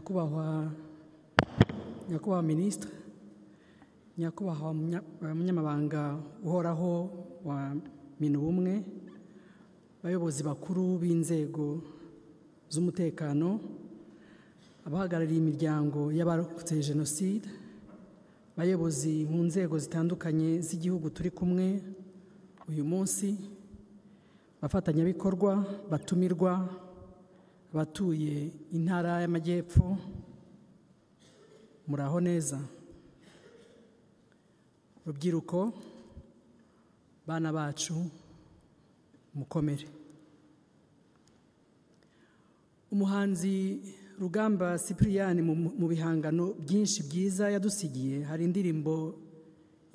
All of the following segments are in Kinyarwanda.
nyakubahwa nyakubahwa minisitiri nyakubahwa munya- eh, munyamabanga uhoraho wa minubumwe abayobozi bakuru b'inzego z'umutekano abahagarariye imiryango y'abarokotse jenoside abayobozi mu nzego zitandukanye z'igihugu turi kumwe uyu munsi abafatanyabikorwa batumirwa abatuye intara y'amajyepfo muraho neza rubyiruko bana bacu mukomere umuhanzi rugamba Cyprien mu mu bihangano byinshi byiza yadusigiye hari indirimbo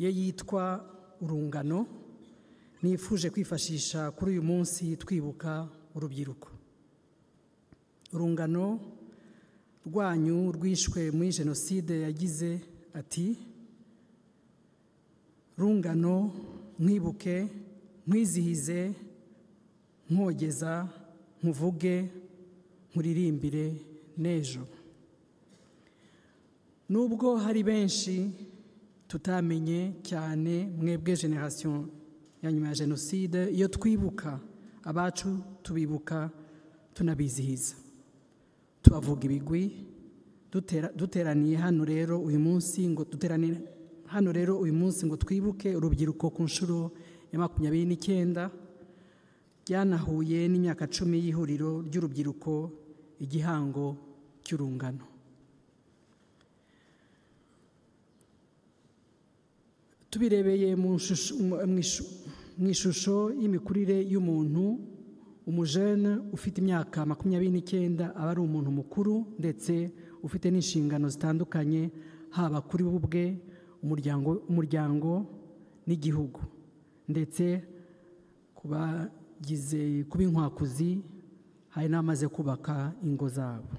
ye yitwa urungano nifuje kwifashisha kuri uyu munsi twibuka urubyiruko urungano rwanyu rwishwe muri jenoside yagize ati rungano nkwibuke nkwizihize nkogeza nkuvuge nkuririmbire n'ejo nubwo hari benshi tutamenye cyane mwebwe generasiyo ya nyuma ya jenoside iyo twibuka abacu tubibuka tunabizihiza tubavuga ibigwi dutera- duteraniye hano rero uyu munsi ngo duteranire hano rero uyu munsi ngo twibuke urubyiruko ku nshuro ya makumyabiri n'icyenda byanahuye n'imyaka cumi y'ihuriro ry'urubyiruko igihango cy'urungano tubirebeye mu nshusho- mu- mu ishu- mu ishusho y'imikurire y'umuntu umujene ufite imyaka makumyabiri n'icyenda aba ari umuntu mukuru ndetse ufite n'inshingano zitandukanye haba kuri we ubwe umuryango umuryango n'igihugu ndetse ku bagize kuba inkwakuzi hari n'abamaze kubaka ingo zabo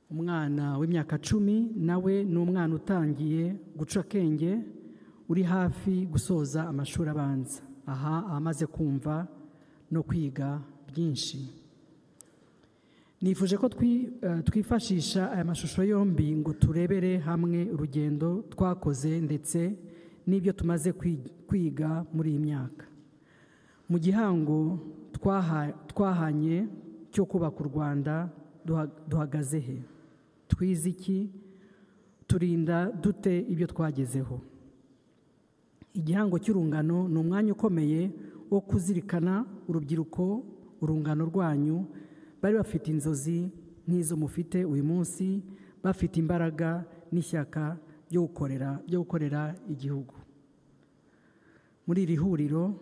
umwana w'imyaka cumi nawe ni umwana utangiye guca akenge uri hafi gusoza amashuri abanza aha amaze kumva no kwiga byinshi nifuje ko twi- eh, twifashisha aya mashusho yombi ngo turebere hamwe urugendo twakoze ndetse n'ibyo tumaze kwi- kwiga muri iyi myaka mu gihango twaha- twahanye cyo kubaka u rwanda duha- duhagaze he twize iki turinda dute ibyo twagezeho igihango cy'urungano ni umwanya ukomeye wo kuzirikana urubyiruko urungano rwanyu bari bafite inzozi nk'izo mufite uyu munsi bafite imbaraga n'ishyaka byo gukorera byo gukorera igihugu muri iri huriro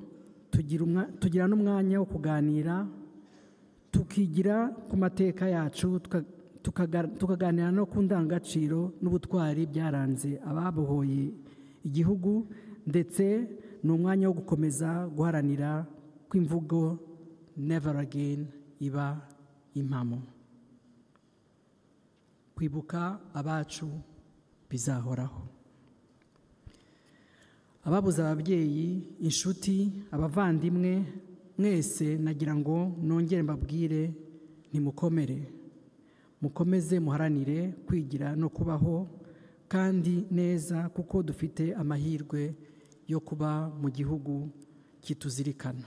tugira umwa- tugira n'umwanya wo kuganira tukigira ku mateka yacu tuka- tukaga- tukaganira no ku ndangagaciro n'ubutwari byaranze ababohoye igihugu ndetse ni umwanya wo gukomeza guharanira ko imvugo never again iba impamo kwibuka abacu bizahoraho ababuze ababyeyi inshuti abavandimwe mwese nagira ngo nongere mbabwire ntimukomere mukomeze muharanire kwigira no kubaho kandi neza kuko dufite amahirwe yo kuba mu gihugu kituzirikana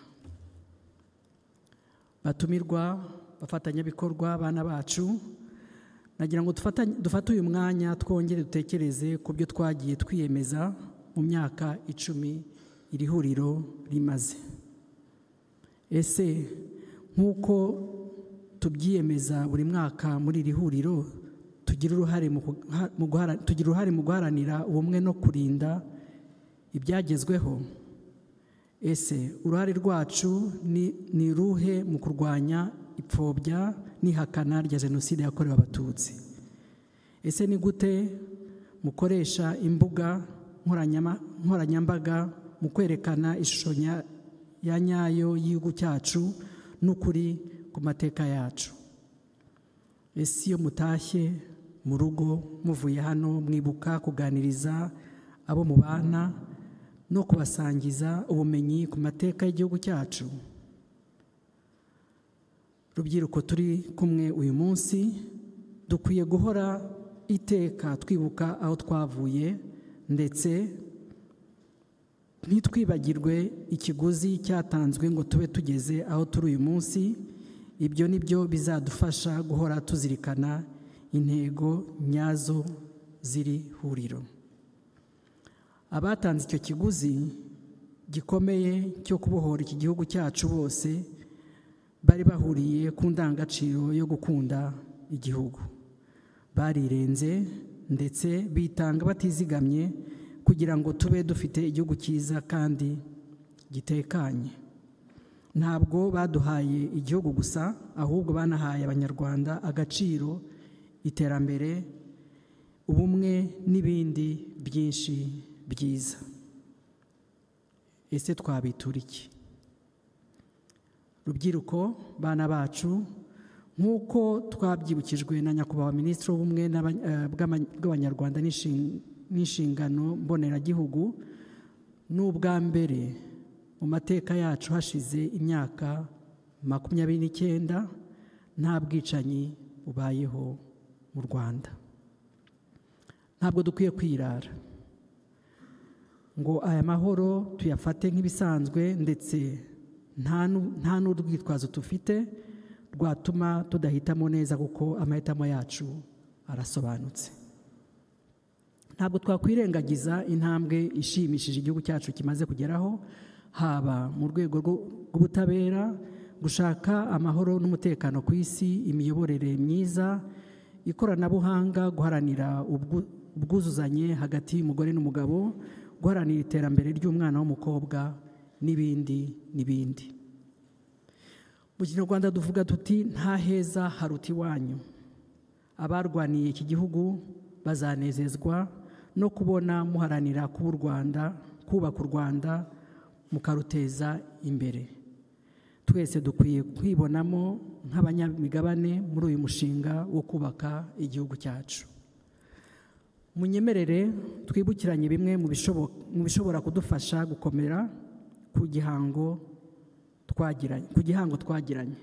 batumirwa bafatanyabikorwa bana bacu nagira ngo dufatanye- dufate uyu mwanya twongere dutekereze ku byo twagiye twiyemeza mu myaka icumi iri huriro rimaze ese nk'uko tubyiyemeza buri mwaka muri iri huriro tugira uruhare mu kuha- mu guhara- tugira uruhare mu guharanira ubumwe no kurinda ibyagezweho ese uruhare rwacu ni ni ruhe mu kurwanya ipfobya n'ihakana rya jenoside yakorewe abatutsi ese ni gute mukoresha imbuga nkoranyama- nkoranyambaga mu kwerekana ishusho nya- ya nyayo y'igihugu cyacu n'ukuri ku mateka yacu ese iyo mutashye mu rugo muvuye hano mwibuka kuganiriza abo mubana no kubasangiza ubumenyi ku mateka y'igihugu cyacu rubyiruko turi kumwe uyu munsi dukwiye guhora iteka twibuka aho twavuye ndetse ntitwibagirwe ikiguzi cyatanzwe ngo tube tugeze aho turi uyu munsi ibyo ni byo bizadufasha guhora tuzirikana intego nyazo ziri huriro abatanze icyo kiguzi gikomeye cyo kubohora iki gihugu cyacu bose bari bahuriye ku ndangagaciro yo gukunda igihugu barirenze ndetse bitanga batizigamye kugira ngo tube dufite igihugu cyiza kandi gitekanye ntabwo baduhaye igihugu gusa ahubwo banahaye abanyarwanda agaciro iterambere ubumwe n'ibindi byinshi byiza ese twabitura iki rubyiruko bana bacu nk'uko twabyibukijwe na nyakubahwa minisitiri w'ubumwe bw'abanyarwanda n'inshingano mboneragihugu n'ubwa mbere mu mateka yacu hashize imyaka makumyabiri n'icyenda nta bwicanyi bubayeho mu rwanda ntabwo dukwiye kwirara ngo aya mahoro tuyafate nk'ibisanzwe ndetse nta n'urwitwazo dufite rwatuma tudahitamo neza kuko amahitamo yacu arasobanutse ntabwo twakwirengagiza intambwe ishimishije igihugu cyacu kimaze kugeraho haba mu rwego rw'ubutabera gushaka amahoro n'umutekano ku isi imiyoborere myiza ikoranabuhanga guharanira ubwuzuzanye hagati y'umugore n'umugabo guharanira iterambere ry'umwana w'umukobwa n'ibindi n'ibindi mu kinyarwanda tuvuga tuti nta heza haruta iwanyu abarwaniye iki gihugu bazanezezwa no kubona muharanira kuba u rwanda kubaka u rwanda mukaruteza imbere twese dukwiye kwibonamo nk'abanyamigabane muri uyu mushinga wo kubaka igihugu cyacu munyemerere twibukiranye bimwe mu bishobora kudufasha gukomera ku gihango twagiranye ku gihango twagiranye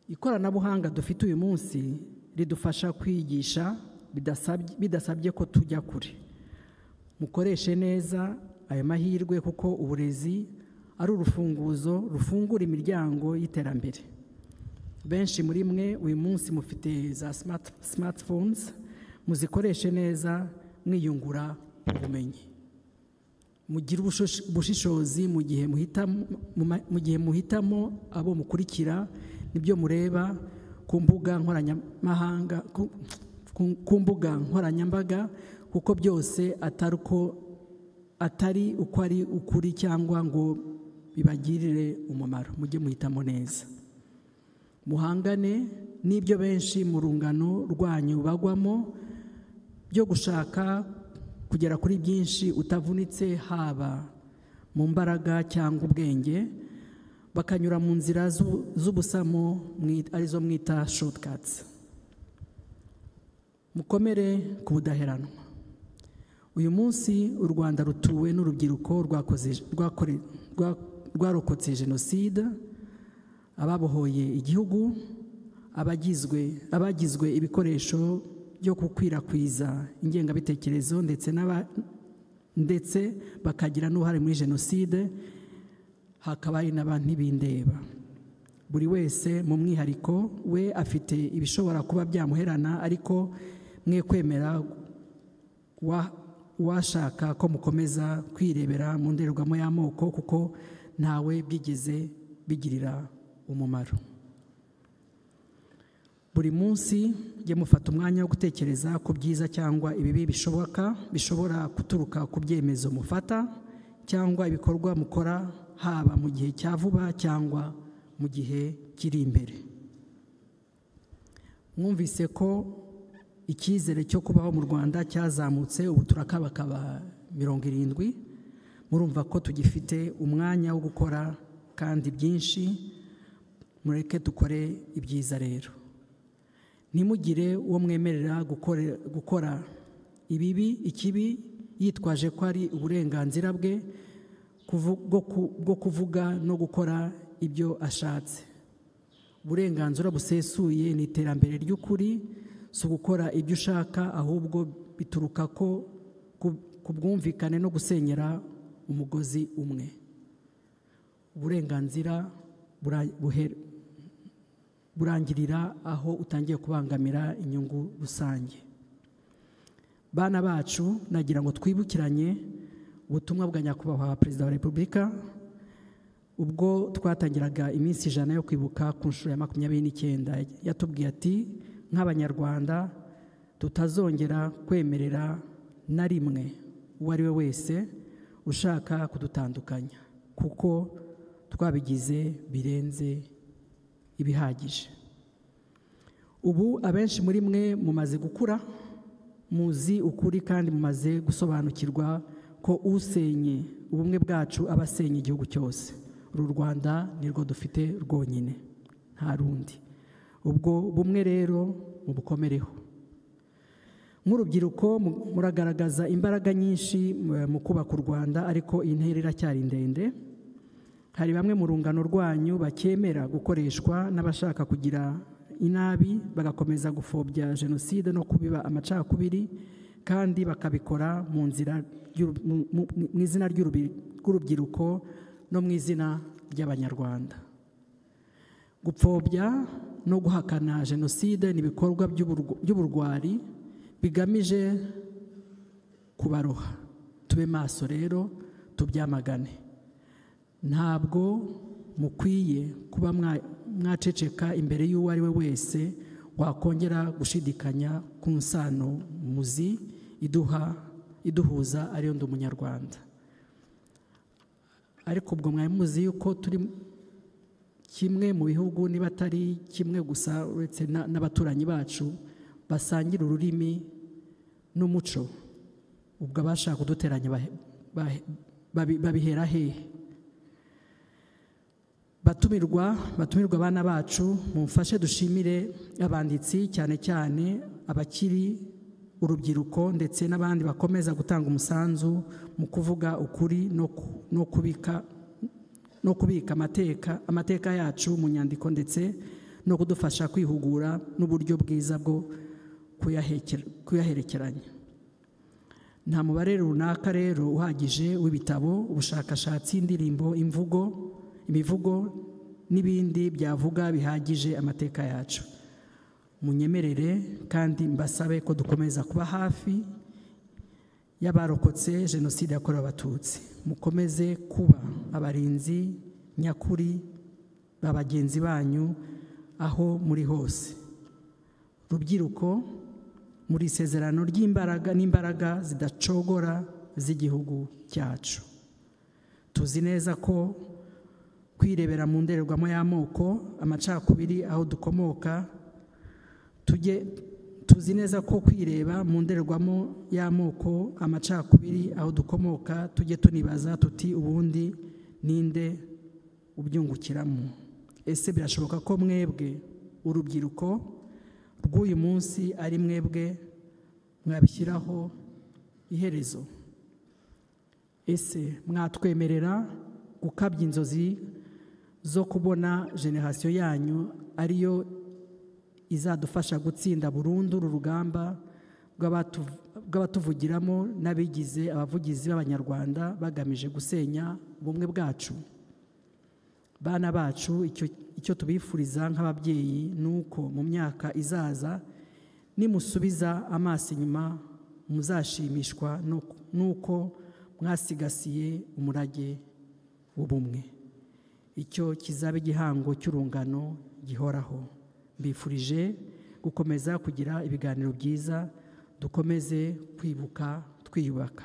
ikoranabuhanga dufite uyu munsi ridufasha kwigisha bidasabye ko tujya kure mukoreshe neza ayo mahirwe kuko uburezi ari urufunguzo rufungura imiryango y'iterambere benshi muri mwe uyu munsi mufite za simatifonesi muzikoreshe neza mwiyungura ubumenyi mugire ubushishozi mu gihe muhitamo abo mukurikira nibyo mureba ku mbuga nkoranyamahanga ku mbuga nkoranyambaga kuko byose atari uko atari uko ari ukuri cyangwa ngo bibagirire umumaro mujye muhitamo neza muhangane n'ibyo benshi mu rungano rwanyu bagwamo byo gushaka kugera kuri byinshi utavunitse haba mu mbaraga cyangwa ubwenge bakanyura mu nzira z'ubusamo arizo mwita shotikatsi mukomere ku budaheranwa uyu munsi u rwanda rutuwe n'urubyiruko rwarokotse jenoside ababohoye igihugu abagizwe ibikoresho byo gukwirakwiza ingengabitekerezo ndetse bakagira n'uruhare muri jenoside hakaba hari n'abantibindeba buri wese mu mwihariko we afite ibishobora kuba byamuherana ariko mwe kwemera washaka ko mukomeza kwirebera mu ndorerwamo y'amoko kuko ntawe byigeze bigirira umumaro buri munsi jya mufata umwanya wo gutekereza ku byiza cyangwa ibibi bishoboka bishobora guturuka ku byemezo mufata cyangwa ibikorwa mukora haba mu gihe cya vuba cyangwa mu gihe kiri imbere mwumvise ko icyizere cyo kubaho mu rwanda cyazamutse ubu turakabakaba mirongo irindwi murumva ko tugifite umwanya wo gukora kandi byinshi mureke dukore ibyiza rero ntimugire uwo mwemerera gukora ibibi ikibi yitwaje ko ari uburenganzira bwe bwo kuvuga no gukora ibyo ashatse uburenganzira busesuye ni iterambere ry'ukuri si ugukora ibyo ushaka ahubwo bituruka ko ku- ku bwumvikane no gusenyera umugozi umwe uburenganzira bura- buhe- burangirira aho utangiye kubangamira inyungu rusange bana bacu nagira ngo twibukiranye ubutumwa bwa nyakubahwa perezida wa repubulika ubwo twatangiraga iminsi ijana yo kwibuka ku nshuro ya makumyabiri n'icyenda yatubwiye ati nk'abanyarwanda tutazongera kwemerera na rimwe uwo ari we wese ushaka kudutandukanya kuko twabigize birenze ibihagije ubu abenshi muri mwe mumaze gukura muzi ukuri kandi mumaze gusobanukirwa ko usenye ubumwe bwacu aba asenye igihugu cyose uru rwanda nirwo dufite rwonyine nta rundi ubwo bumwe rero mubukomereho nk'urubyiruko mu- muragaragaza imbaraga nyinshi eh, mu kubaka u rwanda ariko iyi ntera iracyari ndende hari bamwe mu rungano rwanyu bakemera gukoreshwa n'abashaka kugira inabi bagakomeza gupfobya jenoside no kubiba amacakubiri kandi bakabikora mu nzira y'uru- mu- mu- mu izina ry'urubi- rw'urubyiruko no mu izina ry'abanyarwanda gupfobya no guhakana jenoside ni ibikorwa by'uburw- by'uburwari bigamije kubaroha tube maso rero tubyamagane ntabwo mukwiye kuba mwa- mwaceceka imbere y'uwo ari we wese wakongera gushidikanya ku nsano muzi iduha iduhuza ariyo ndi umunyarwanda ariko ubwo mwari muzi yuko turi kimwe mu bihugu niba atari kimwe gusa uretse na- n'abaturanyi bacu basangira ururimi n'umuco ubwo abashaka kuduteranya bahe- bahe- babi- babihera hehe batumirwa batumirwa abana bacu mumfashe dushimire abanditsi cyane cyane abakiri urubyiruko ndetse n'abandi bakomeza gutanga umusanzu mu kuvuga ukuri no ku- no kubika no kubika amateka amateka yacu mu nyandiko ndetse no kudufasha kwihugura n'uburyo bwiza bwo kuyahekera- kuyaherekeranya nta mubare runaka rero uhagije w'ibitabo ubushakashatsi indirimbo imvugo imivugo n'ibindi byavuga bihagije amateka yacu munyemerere kandi mbasabe ko dukomeza kuba hafi y'abarokotse jenoside yakorewe abatutsi mukomeze kuba abarinzi nyakuri ba bagenzi banyu aho muri hose rubyiruko muri isezerano ry'imbaraga n'imbaraga zidacogora z'igihugu cyacu tuzi neza ko kwirebera mu ndorerwamo y'amoko amacakubiri aho dukomoka tujye tuzi neza ko kwireba mu ndorerwamo y'amoko amacakubiri aho dukomoka tujye tunibaza tuti ubundi ninde ubyungukiramo ese birashoboka ko mwebwe urubyiruko rw'uyu munsi ari mwebwe mwabishyiraho iherezo ese mwatwemerera gukabya inzozi zo kubona generasiyo yanyu ariyo izadufasha gutsinda burundu uru rugamba rw'abatu- rw'abatuvugiramo n'abigize abavugizi b'abanyarwanda bagamije gusenya ubumwe bwacu bana bacu icyo icyo tubifuriza nk'ababyeyi ni uko mu myaka izaza nimusubiza amaso inyuma muzashimishwa no- n'uko mwasigasiye umurage w'ubumwe icyo kizaba igihango cy'urungano gihoraho mbifurije gukomeza kugira ibiganiro byiza dukomeze kwibuka twiyubaka